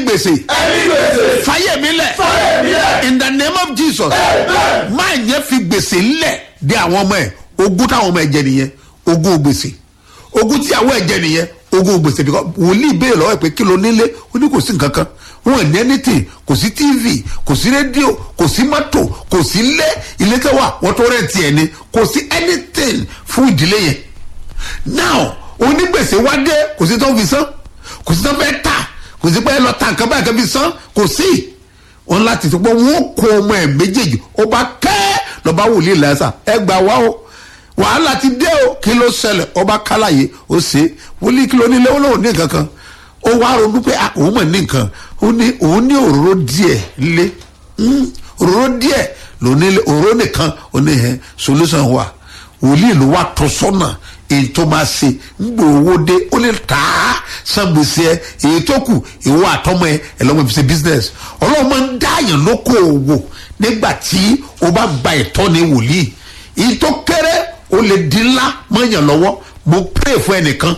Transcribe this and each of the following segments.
gbèsè ẹni gbèsè fàyè mi lẹ̀ fáyé mi lẹ̀ in the name of jesus amen máa yẹn fi gbèsè lẹ̀ de àwọn ọmọ ẹ̀ ogún táwọn ọmọ ẹ̀ jẹ nìyẹn ogún gbèsè ogún tí àwọn ẹ̀ jẹ nìyẹn ogún gbèsè because wòlíì béèrè lọ́wọ́ ẹ̀ pé kí ló nílé ó ní kò sí nǹkan kan wọn ò ní anything kò sí tv kò sí rédíò kò sí mọ́tò kò sí ilé ilé tẹ́wà wọ́n tó rẹ̀ tiẹ̀ ni kò sí anything fún ìdílé yẹn now onígbèsè wá dé kò sí tó ń fi san kò sí tó ń fẹ́ tà kò sí pé ẹ lọ ta nǹkan báyìí kan fi san kò sí wọn láti tó pé wọn kó ọmọ ẹ méjèèjì ó bá kẹ́ lọ́ba wòlíì lẹ́sà ẹ gbà wá o wàhálà ti dé o kí ló ṣẹlẹ̀ ọba kálàyé ó ṣe wòlíì kí ló nílé ó lóun ní nǹkan kan ó wá ronú pé ah, òun mọ̀ ní nǹkan ó ní òun ní òróró díẹ̀ lé Mm, òróró díẹ̀ ló ní òróró nìkan ó ní ẹ solution wà wòlíì ló wà tó sọ́nà èyí tó máa ṣe ńgbò owó dé ó lè tà á san gbèsè ẹ èyí tó kù ìwọ àtọmọ ẹ ẹ lọ́mọ fi ṣe business ọlọ́run máa ń dáàyàn lóko òwò nígbà tí o bá gba ìtọ́ni wòlíì èyí tó kéré o lè di ńlá mọ́yàn lọ́wọ́ mo pray fún ẹnìkan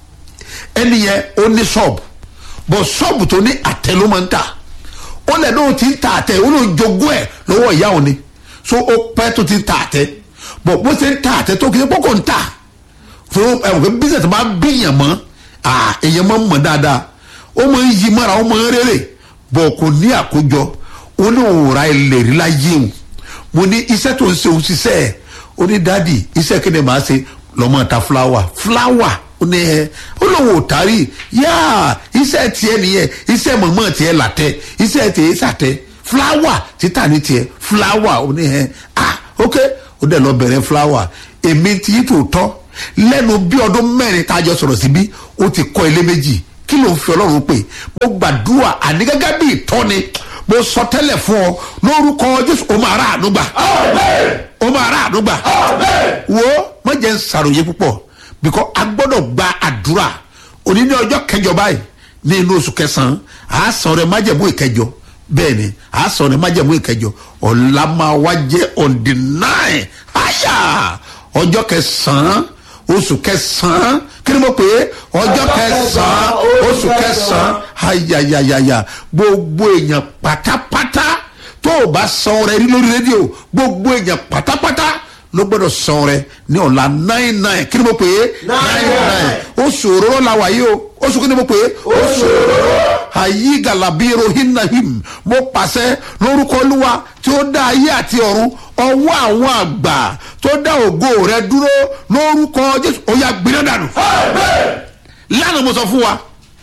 ẹni yẹn ó ní ṣọ́ọ̀bù bọ̀ ṣọ́ọ̀bù tó ní àtẹ ló máa ń tà ó lẹ̀ lóun ti ń ta àtẹ ó lóun jogún ẹ̀ lọ́wọ́ ìyá òní so ó pẹ́ tó ti ń ta àtẹ bọ̀ bó ti ń ta àtẹ tó kì í pọ́kò ń tà fún ẹ̀wọ̀n pé business máa ń bíyàn mọ́ à èèyàn máa ń mọ̀ dáadáa ó máa ń yí mọ́ra ó máa ń rere bọ̀ kò ní àkójọ ó ní òun ra ilẹ̀ rí láyé o mo ní iṣẹ́ tó ń ṣe òun ṣiṣẹ́ ẹ̀ ó ní dádì iṣẹ́ kí ni màá ṣe lọ́mọ ta fúláwà fúláwà ó ní ẹ ó lóun ò tárì yá iṣẹ́ tiẹ̀ nìyẹn iṣẹ́ mọ̀mọ́ tiẹ̀ làtẹ̀ iṣẹ́ tiẹ̀ sàtẹ̀ fúláwà títà ní tiẹ̀ fúláwà ó ní ẹ ah ok ó dẹ̀ lọ bẹ̀rẹ̀ fúláwà èmi ti yí tòótọ́ lẹ́nu bí ọdún mẹ́rin tá a jọ sọ̀rọ̀ síbí ó ti kọ́ ilé méjì kí ló ń fi ọlọ́run pè mo gbàdúrà àní gẹ́gẹ́ bí ìtọ́ni mo sọ tẹ́lẹ̀ fún ọ lórúkọ jésù o máa rà àánú gbà amen o máa rà àánú gbà amen wo má jẹ́ ń sàròyé púpọ̀ because a gbọ́dọ̀ gba àdúrà òní ní ọjọ́ kẹjọ báyìí ní inú oṣù kẹsàn-án à á sọ rẹ májẹ̀mú ìkẹjọ bẹ́ẹ̀ ni à á sọ rẹ májẹ̀mú ìkẹjọ ọ̀la máa wá jẹ́ on the nine àyà ọjọ́ kẹsàn-án oṣù kẹsàn-án kí ni mo pè é ọjọ́ kẹsàn-án oṣù kẹsàn-án ayayayaya gbogbo èèyàn pátápátá tó o bá san rẹ rí lórí rédíò gbogbo èèyàn pátápátá ló gbọdọ̀ san rẹ ní ọ̀la nine nine kí ni mo pè é Nine nine. oṣù òróró la wà yìí o oṣù kí ni mo pè é oṣù òróró ayi galabiro hinahim mo pàṣẹ lórúkọ olúwa tí ó dá ayé àti ọ̀run ọwọ́ àwọn àgbà tó dá ògo rẹ dúró lórúkọ jésù ó yá gbiná dànù amen lánàá mo sọ fún wa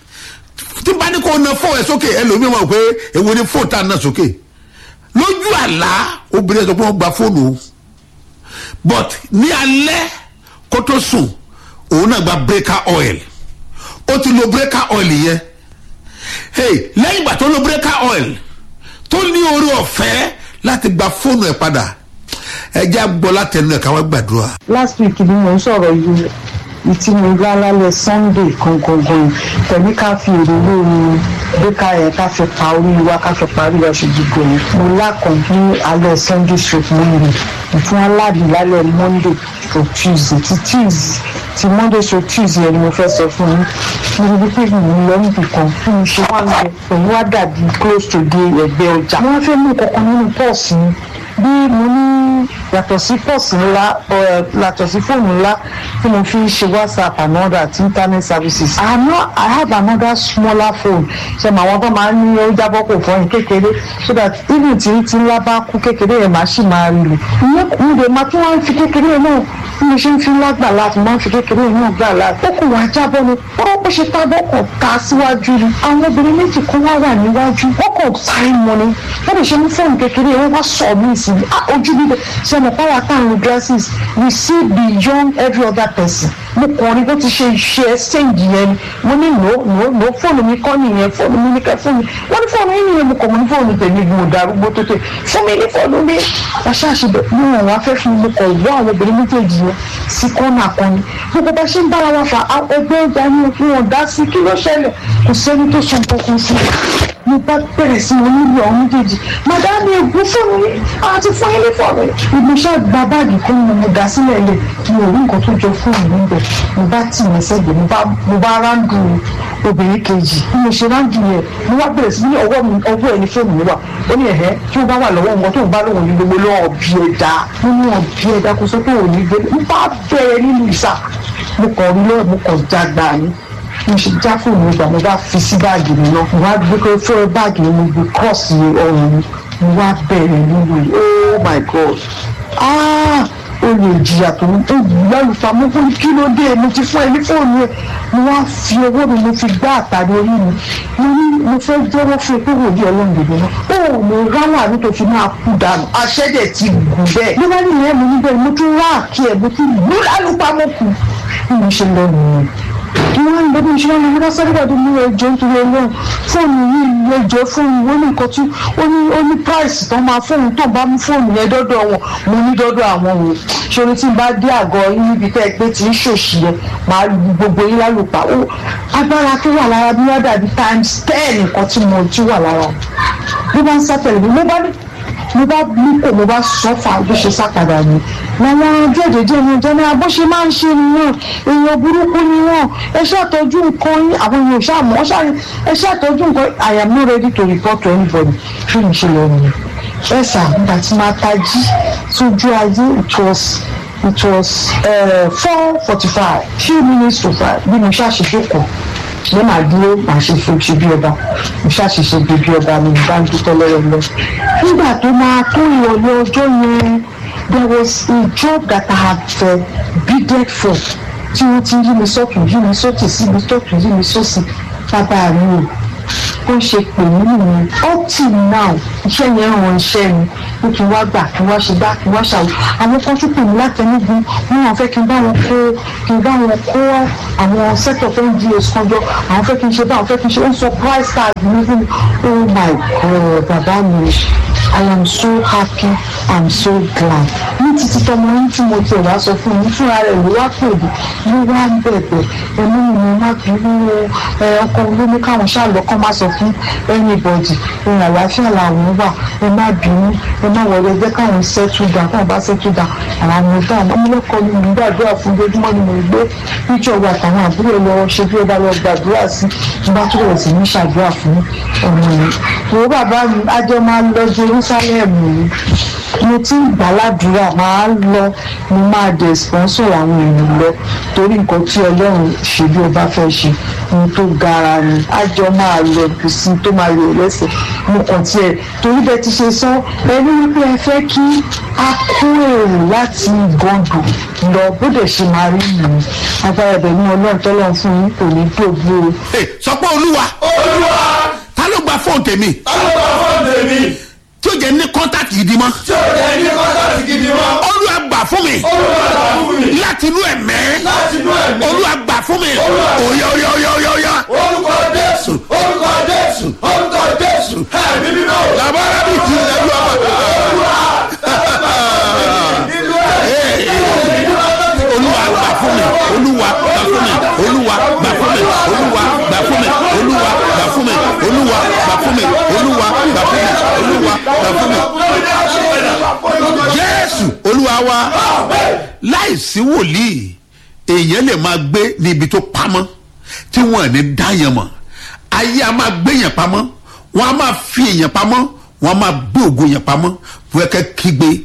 tí bá ní kó na fóònù ẹ sókè ẹlòmíràn mọ̀ pé èwo ni fóònù tá a na sókè lójú àlá obìnrin sọ pé wọ́n gba fóònù o but ní alẹ́ kó tó sùn òun náà gba breaker oil ó ti lo breaker oil yẹn hey lẹ́yìn ìgbà tó lo breaker oil tó ní orí ọ̀fẹ́ láti gba fóònù ẹ̀ padà ẹ jẹ́ àgbọ̀ látẹnu ẹ̀ káwọn gbàdúrà. last week ni mo ń sọ̀rọ̀ yìí ìtí mo gbá lálẹ́ sunday gangan tẹ̀lé ká fi èrè lórí bíkà yẹn ká fi pa orí wa ká fi parí ọ̀sẹ̀ gbogbo yẹn mo lákàn ní alẹ́ sunday stroke monday ìfún aládìí lálẹ́ monday stroke tuesday ti tuesday ti monday stroke tuesday yẹn ni mo fẹ́ sọ fún yín mo rí pé mi ò lọ níbi kan fún mi ṣe wá ń bẹ pẹ̀lú wá dàbí close to the ẹgbẹ́ ọjà wọ́n fẹ́ mú kankan nínú pọ́ọ̀sì yẹn bí mo ní yàtọ̀ sí pọ́ọ̀sì ńlá ọ̀, yàtọ̀ sí fóònù ńlá tí mo fi ń ṣe whatsapp and all that internet services i no i have another smaller phone ṣe mọ àwọn tó máa ń ní ó jábọ́ kò fọyín kékeré so that even tí tí ńlá bá kú kékeré yẹn máa ṣì máa rí lò ìyẹn kò ń lè máa tún wá ń fi kékeré yẹn náà bí mo ṣe ń fi ńlá gbà láti máa ń fi kékeré yẹn náà gbà láti ó kò wá jábọ́ ni ó bó ṣe tábọ́ kàn ta síwájú ni àwọn obìnrin méjì kan wá wà níwájú wọ́n kàn sáré mọ́ ni wọ́n lè ṣe ní fóònù kékeré yẹn wọ́n wá sọ mí sí i ah ojú bíbẹ̀ ṣe mọ̀ pàwọ́ àtàwọn glasses we see beyond every other person mo kàn rí bó ti ṣe ṣe exchange yẹn ni mo ní no no no fóònù mi kọ́ nìyẹn fóònù mi ní kẹ́ fóònù mi wọ́n ní fóònù yín nìyẹn mo kàn mo ní fóònù tèmi mo darúgbó tó tè fún mi ní fóònù mi aṣáṣe bẹ̀ ní wọn wá fẹ́ fún mi mo kàn wọ́ àwọn obìnrin méjèèjì yẹn sí kọ́nà kan ni gbogbo bá ṣe ń bára wa fà á ẹgbẹ́ ọjà ni wọn dá sí kí ló ṣẹlẹ̀ kò sẹ́ni tó sọ nǹkan kan sí i mo bá bẹ̀rẹ̀ sí wọn nílò àwọn méjèèjì màdámi ègún fóònù yìí àti fún ilé fóònù yìí ibi iṣẹ́ gba báàgì kan ni mo dá sílẹ̀ lẹ̀ mi ò rí nǹkan tó jọ fóònù níbẹ̀ mo bá tì mí sẹ́gbẹ̀ẹ́ mo bá mo bá ráńdù obìnrin kejì bí mo ṣe ráńdù yẹn mo wá bẹ̀rẹ̀ sí ní ọwọ́ mi ọwọ́ ẹ̀ ní fóònù mi wà ó ní ẹ̀hẹ́ tí ó bá wà lọ́wọ́ nǹkan tó ń bá lóun ní gbogbo lọ́wọ́ bí ẹ̀dá mo ní ọ̀bí ẹ̀dá kó sọ pé òní gbé mo bá bẹ̀rẹ̀ nínú ìsà mo kàn rí lọ́wọ́ mo kàn jágbá ni mo ṣe já fóònù ìgbà mo bá fi sí báàgì mi náà mo wá gbé pé fún báàgì mi mo gbé kọ́ọ̀sì ọrùn mi mo wá bẹ̀rẹ̀ nínú yìí oh my god ah o lè jìyà tó ń tó lálùfà mo fún kí ló dé mo ti fún ẹ ní fóònù ẹ mo wá fi owó mi mo fi gbá àtàrí orí mi mo ní mo fẹ́ jẹ́wọ́ fún ẹ pé wò ní ọlọ́run dèdè náà ó mo rálà ní tó fi máa kú dànù aṣẹ́jẹ̀ ti gùn bẹ́ẹ̀ ló bá ní ìyẹn mo ní bẹ́ẹ̀ mo tún rá àkí ẹ̀ mo tún lù lálùpà mo kù bí mo ṣe lọ nìyẹn kí wọ́n ń lọ́dún ìṣúná ní wọ́n sáré wàdí ní ẹjọ́ nítorí ọlọ́run fóònù yìí ẹjọ́ fóònù ó ní nǹkan tí ó ní ó ní price tó máa fóònù tó bá mú fóònù yẹn dọ́dọ̀ wọn mo ní dọ́dọ̀ àwọn wò ṣòro tí n bá dé àgọ́ yín níbi tẹ́ ẹ pé tí ń ṣòṣì yẹn máa lu gbogbo yín lálùpà ó agbára tó wà lára bí wọ́n dàbí times ten nǹkan tí mo ti wà lára bí wọ́n ń sá tẹ̀lé mi mo bá ní mo bá bí kò mo bá sọ fà bó ṣe sàkàdà ni làwọn jẹ́jẹ́jẹ́ ní ọjọ́ náà bó ṣe máa ń ṣe nìyẹn èèyàn burúkú ni wọ́n ẹ ṣàtọ́jú nǹkan yín àwọn èèyàn ṣàmọ́ ṣàrí ẹ ṣàtọ́jú nǹkan I am not ready to report to anybody fún mi ṣe lọ nìyẹn ẹ sà nígbà tí máa tají sójú ayé it was it was four forty five few minutes to five bí mo ṣàṣìṣe kọ ní màá dúró màá ṣe fún ṣe bí ọba mo ṣàṣìṣe bí bí ọba mi bá ń dúpẹ́ lọ́wọ́ lọ. nígbà tó máa tó ìrọ̀lẹ́ ọjọ́ yẹn there was a job that I had uh, bidded for tí wọ́n ti yí mi sọ́tún yí mi sọ́tún síbi tọ́tún yí mi sọ́sì bàbá mi o ó ṣe pè mí nìyẹn up till now iṣẹ́ yẹn ràn iṣẹ́ mi pé kí n wá gbà kí n wá ṣe gbá kí n wá ṣàwò àwọn kan tún pè mí látẹnugun wọn àwọn fẹ́ kí n bá wọn kó kí n bá wọn kó àwọn set of ngos kan jọ àwọn fẹ́ kí n ṣe bá àwọn fẹ́ kí n ṣe ó ń sọ price tag mi fún mi oh my god bàbá mi i am so happy i'm so glad ní títí tọmọ yín tí mo tiẹ̀ wá sọ fún mi fúnra rẹ̀ ló wá pè mí ló wá ń bẹ̀bẹ̀ ẹ̀mí mi má bínú ọkọ olómi káwọn ṣàlọ́ kọ́ má sọ fún anybody ìrìn àlàáfíà làwọn wà ẹ má bínú ẹ má wọlé ẹgbẹ́ káwọn settle down káwọn bá settle down àwọn ọmọ ìta àwọn ọmọlẹ́kọ̀ọ́ ni mo ń gbàdúrà fún ojoojúmọ́ ni mo ń gbé píjọ wa àtàwọn àbúrò lọ ṣe bí ẹ bá lọ gbàdúrà sí mo bá túbọ̀ sí ní ṣàdúrà fún ọmọ yẹn wo bàbá mi ajọ máa lọ Jerusalem yìí mo ti ń gbàládùúrà máa lọ mo máa dẹ̀ sponsor àwọn èèyàn lọ torí nǹkan tí ọlọ́run ṣe bí ọba fẹ́ ṣe ohun tó gara ni àjọ máa lọ bùsí tó máa yọ lẹ́sẹ̀ mo kàn tiẹ̀ torí bẹ́ẹ̀ ti ṣe sọ ẹni wípé ẹ fẹ́ kí a kó èrò láti gàngàn lọ bó dẹ̀ ṣe máa rí nìyí agbára ẹ̀bẹ̀ ní ọlọ́run tọ́lọ́run fún yín kò ní dògbò o. sọ pé olúwa olúwa ta ló gba fóònù tèmi alọ́gbà fún tèmi tí ó jẹ́ ní kọ́ńtàkì gidi mọ́ tí ò jẹ́ ní kọ́ńtàtì gidi mọ́ olúwa gbà fún mi olúwa gbà fún mi láti inú ẹ̀mẹ́ láti inú ẹ̀mí olúwa gbà fún mi Olúwa gbà. òye òye òye òye òye orúkọ jésù orúkọ jésù orúkọ jésù ẹ̀mí mímọ́ o. làbára bí ti ẹjọ́ nínú ẹ̀mí olúwa gbà fún mi olúwa gbà fún mi olúwa gbà fún mi olúwa gbà fún mi olúwa gbà fún mi olúwa gbà fún mi olúwa gbà fún mi olúwa gbà fún mi jésù olúwa wa láìsí wòlíì èèyàn lè máa gbé níbi tó pamọ́ tí wọ́n ní dáyàn mọ̀ ayé a máa gbé yẹn pamọ́ wọ́n a máa fi èèyàn pamọ́ wọ́n a máa gbé ògo yẹn pamọ́ wọ́n kẹ́ kígbe